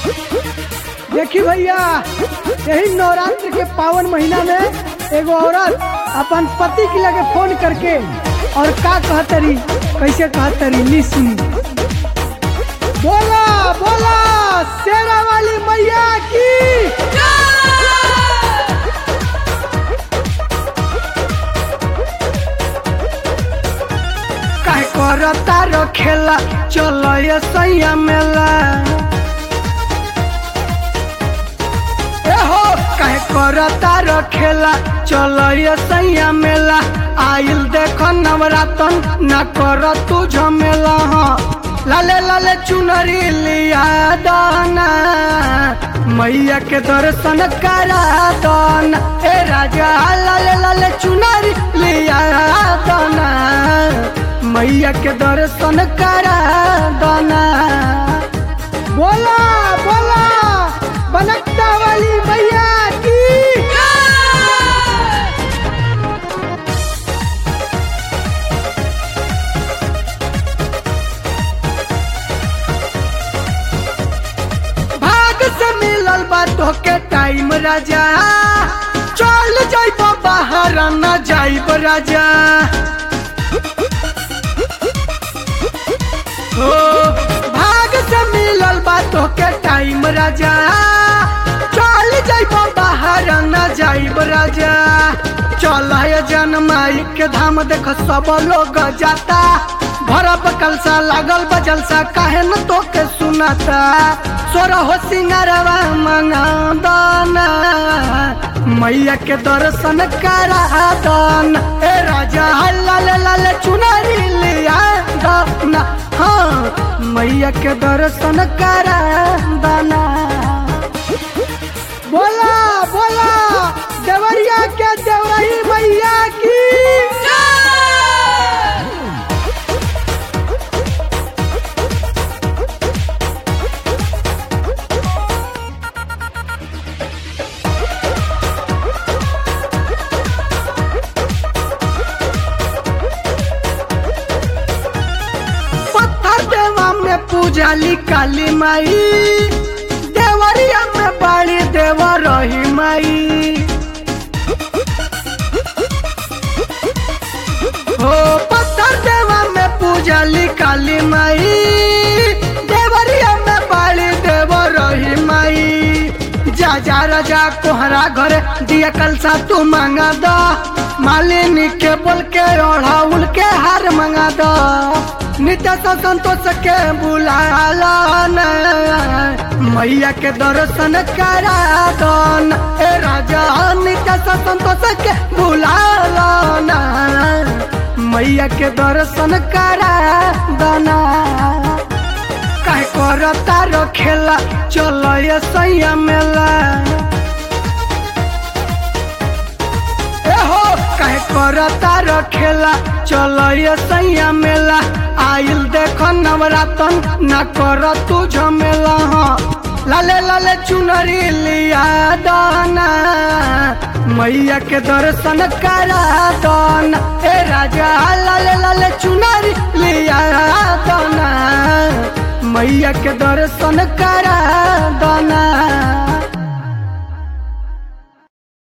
देखी भैया यही नवरात्र के पावन महीना में एगो औरत अपन पति के लगे फोन करके और का कहतरी कैसे कहतरी ली सुनी बोला बोला शेरा वाली मैया की काहे करता रखेला चलो ये सैया मेला ए हो काहे करता रखेला चलो ये सैया मेला आइल देखो नवरातन ना कर तू झमेला हाँ लाले लाले चुनरी लिया दाना मैया के दर्शन करा दाना ए राजा लाले लाले चुनरी लिया दाना मैया के दर्शन करा दाना बोला बोला बनकता वाली मैया की भाग से मिलल बा तोके टाइम राजा चल जाइब बाहर न जाइब राजा ओ भाग से मिलल बा तोके टाइम राजा चल जाइब बाहर न जाइब राजा चल जन माई के धाम देख सब लोग जाता भरब कलसा लागल बजलसा काहे न तोके सुनाता सोर हो सिंगारवा मंगा दाना मैया के दर्शन करा दाना ए राजा लाल लाल चुनरी लिया दाना हाँ मैया के दर्शन करा दाना बोला बोला देवरिया के देवरही मैया की पत्थर देवा में पूजाली काली माई देवरिया में बाड़ी देव रही माई हो पत्थर देवा में पूजाली काली माई देवरिया में बाड़ी देव रही माई जा जा राजा कोहरा घर दिया कलसा तू मांगा दो मालिनी के बोल के ओढ़ाउल के हार मांगा दो नित्य तो संतोष के बुलाला न मैया के दर्शन करा दो न ए राजा नित्य तो संतोष के बुलाला न मैया के दर्शन करा दो न काहे करता रखेला चलो ये सैया मेला ए हो काहे करता रखेला चलो ये सैया मेला आइल देखो नवरातन ना कर तू झमेला हाँ लाले लाले चुनरी लिया दाना मैया के दर्शन करा दाना ए राजा लाले लाले चुनरी लिया दाना मैया के दर्शन करा दाना